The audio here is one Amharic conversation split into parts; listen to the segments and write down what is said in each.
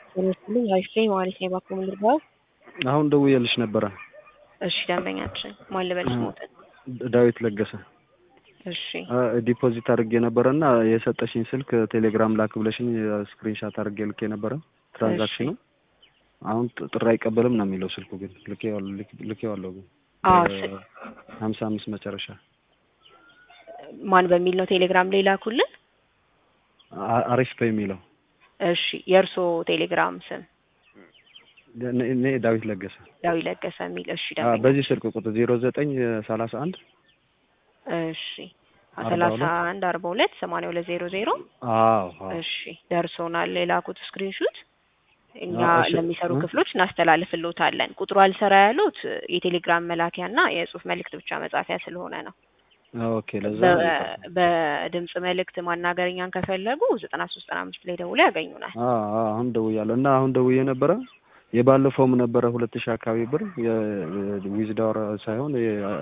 ተነስልኝ አይፌ ማለት ነው የባኮ ምንድርባው አሁን ደውዬልሽ ነበረ። እሺ ደንበኛችን ማን ልበልሽ ሞትን ዳዊት ለገሰ እሺ ዲፖዚት አድርጌ ነበረ እና የሰጠሽኝ ስልክ ቴሌግራም ላክ ብለሽኝ ስክሪንሻት አድርጌ ልኬ ነበረ ትራንዛክሽኑ አሁን ጥሪ አይቀበልም ነው የሚለው ስልኩ ግን ልኬዋለሁ ግን አዎ ሀምሳ አምስት መጨረሻ ማን በሚል ነው ቴሌግራም ላይ ላኩልን አሪፍ በሚለው እሺ የእርሶ ቴሌግራም ስም እኔ ዳዊት ለገሰ ዳዊት ለገሰ የሚል እሺ አዎ፣ ደንበኛ በዚህ ስልክ ቁጥር ዜሮ ዘጠኝ ሰላሳ አንድ እሺ ሰላሳ አንድ አርባ ሁለት ሰማንያ ሁለት ዜሮ ዜሮ አዎ አዎ እሺ ደርሶናል የላኩት ስክሪንሹት እኛ አዎ፣ እሺ። ለሚሰሩ እ? ክፍሎች እናስተላልፍልዎታለን ቁጥሩ አልሰራ ያሉት የቴሌግራም መላኪያና የጽሁፍ መልእክት ብቻ መጻፊያ ስለሆነ ነው ኦኬ ለዛ በ- ነው የጠፋው። በድምጽ መልእክት ማናገርኛን ከፈለጉ ዘጠና ሶስት ዘጠና አምስት ላይ ደውለው ያገኙናል አዎ አዎ፣ አሁን ደውያለሁ እና አሁን ደውዬ ነበረ የባለፈውም ነበረ ሁለት ሺህ አካባቢ ብር የዊዝዳወር ሳይሆን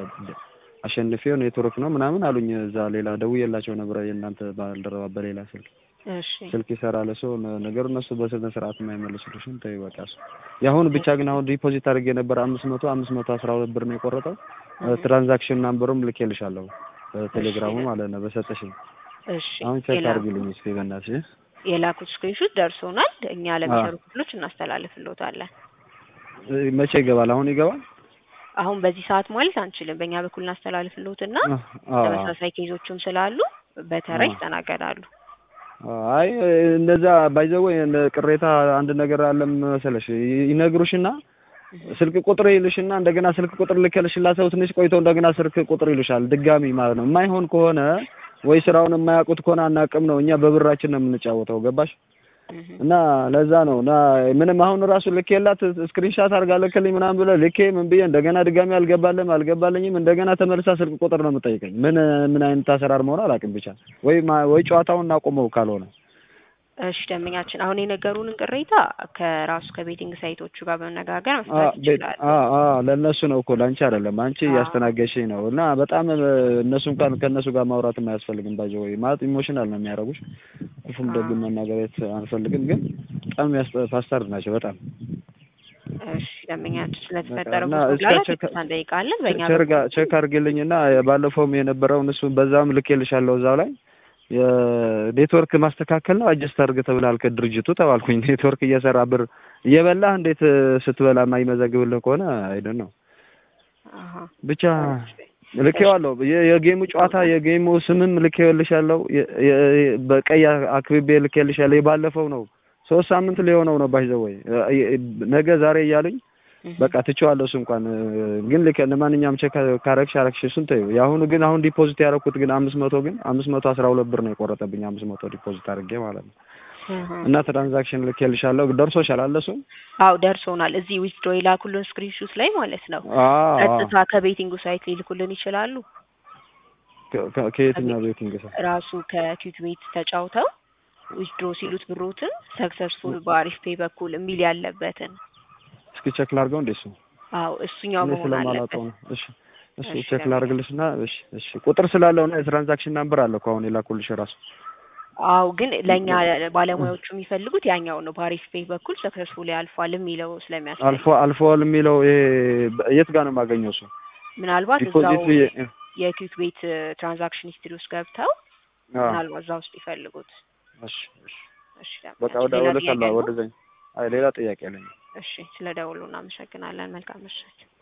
አሸንፌው ኔትወርክ ነው ምናምን አሉኝ። እዛ ሌላ ደውዬላቸው ነበረ የእናንተ ባልደረባ በሌላ ስልክ እሺ ስልክ ይሰራል ሰው ነገሩ እነሱ በስነ ስርዓት የማይመልሱልሽም ተይ በቃ እሱ የአሁኑ ብቻ ግን አሁን ዲፖዚት አድርጌ ነበር አምስት መቶ አምስት መቶ አስራ ሁለት ብር ነው የቆረጠው ትራንዛክሽን ናምበሩም ልኬልሻለሁ በቴሌግራሙ ማለት ነው በሰጠሽኝ እሺ አሁን ቼክ የላ- አድርጊልኝ እስኪ በእናትሽ የላኩት ስክሪንሹት ደርሶናል እኛ ለሚሰሩ ክፍሎች እናስተላልፍልዎታለን እ፣ መቼ ይገባል አሁን ይገባል አሁን በዚህ ሰዓት ማለት አንችልም በእኛ በኩል እናስተላልፍልዎትና አዎ ተመሳሳይ ኬዞችም ስላሉ በተራ አዎ። ይስተናገዳሉ አይ እንደዛ ባይዘው ቅሬታ አንድ ነገር አለም መሰለሽ ይ- ይነግሩሽና ስልክ ቁጥር ይልሽና እንደገና ስልክ ቁጥር ልከልሽላ ሰው ትንሽ ቆይቶ እንደገና ስልክ ቁጥር ይሉሻል ድጋሚ ማለት ነው። የማይሆን ከሆነ ወይ ስራውን የማያውቁት ከሆነ አናውቅም ነው። እኛ በብራችን ነው የምንጫወተው ገባሽ? እህ። እና ለዛ ነው እና ምንም አሁን ራሱ ልኬላት ስክሪንሻት አድርጋ ልክልኝ ምናምን ብለህ ልኬ ምን ብዬ እንደገና ድጋሚ አልገባልም አልገባልኝም እንደገና ተመልሳ ስልክ ቁጥር ነው የምጠይቀኝ። ምን ምን አይነት አሰራር መሆን አላውቅም። ብቻ ወይ ማ- ወይ ጨዋታውን እናቆመው ካልሆነ እሺ ደንበኛችን አሁን የነገሩንን ቅሬታ ከራሱ ከቤቲንግ ሳይቶቹ ጋር በመነጋገር አ መፍታት ቤት ይችላሉ። አ አ ለእነሱ ነው እኮ ለአንቺ አይደለም። አንቺ አዎ። እያስተናገድሽኝ ነው እና በጣም እ፣ እነሱ እንኳን ከእነሱ ጋር ማውራት አያስፈልግም። ባጀ ወይ ማለት ኢሞሽናል ነው የሚያደርጉሽ። ክፉም ደግም መናገር አንፈልግም፣ ግን በጣም ያስጠ- ፓስተር ናቸው በጣም እሺ ደንበኛችን ስለተፈጠረው እና መጉላላት እስከ- ይቅርታ እንጠይቃለን። በእኛ ቸርጋ ቼክ አድርግልኝ እና ባለፈውም የነበረውን እሱ በዛም ልኬልሻለሁ እዛው ላይ የኔትወርክ ማስተካከል ነው አጀስት አድርግ ተብላል ከድርጅቱ ተባልኩኝ። ኔትወርክ እየሰራ ብር እየበላህ እንዴት እ፣ ስትበላ የማይመዘግብልህ ከሆነ አይደል ነው አሃ ብቻ ልኬዋለሁ። የ- የጌሙ ጨዋታ የጌሙ ስምም ልኬልሻለሁ። የ- የ- በቀይ አክብቤ ልኬልሻለሁ። የባለፈው ነው ሶስት ሳምንት ሊሆነው ነው ባይዘው ወይ ነገ ዛሬ እያሉኝ እህ። በቃ ትቼዋለሁ። እሱ እንኳን እ፣ ግን ልክ ለማንኛውም ቼክ ካረግሽ አረግሽ እሱን ተይው። የአሁኑ ግን አሁን ዲፖዚት ያደረኩት ግን አምስት መቶ ግን አምስት መቶ አስራ ሁለት ብር ነው የቆረጠብኝ አምስት መቶ ዲፖዚት አድርጌ ማለት ነው። እህ። እና ትራንዛክሽን ልኬልሻለሁ። ደርሶሻል አለ እሱ አው ደርሶናል። እዚህ ዊዝድሮ የላኩልን ስክሪንሹት ላይ ማለት ነው። አዎ ቀጥታ ከቤቲንጉ ሳይት ሊልኩልን ይችላሉ። ከ- ከ- ከየትኛው ቤቲንግ ሰው ራሱ ከኪክ ቤት ተጫውተው ዊዝድሮ ሲሉት ብሮትን ሰክሰስፉል በአሪፍ ፔይ በኩል የሚል ያለበትን እስኪ ቼክ ላድርገው እንዴ እሱ አው እሱኛው እኔ መሆን ስለማላውቀው አለበት። ነው። እሺ እሺ እሺ፣ ቼክ ለምን? ላድርግልሽና እሺ እሺ ቁጥር ስላለው ነው የትራንዛክሽን ናምበር አለ እኮ አሁን የላኩልሽ ራሱ አው ግን ለእኛ ባለሙያዎቹ የሚፈልጉት ያኛው ነው። በአሪፍ ፔይ በኩል ሰክሰስፉል ያልፏል የሚለው ስለሚያስፈልግ አልፎ አልፎል የሚለው ይሄ በ- የት ጋር ነው የማገኘው እሱ ምናልባት እዛው ዲፖዚት የ- የኪክ ቤት ትራንዛክሽን ሂስትሪ ውስጥ ገብተው አዎ ምናልባት እዛ ውስጥ ይፈልጉት። እሺ እሺ እሺ በቃ ወደ ሌላ ወደ ጥያቄ ካላ አለው? ወደዛኝ አይ ሌላ ጥያቄ አለኝ እሺ ስለ ደውሉ እናመሰግናለን። መልካም ምሽት።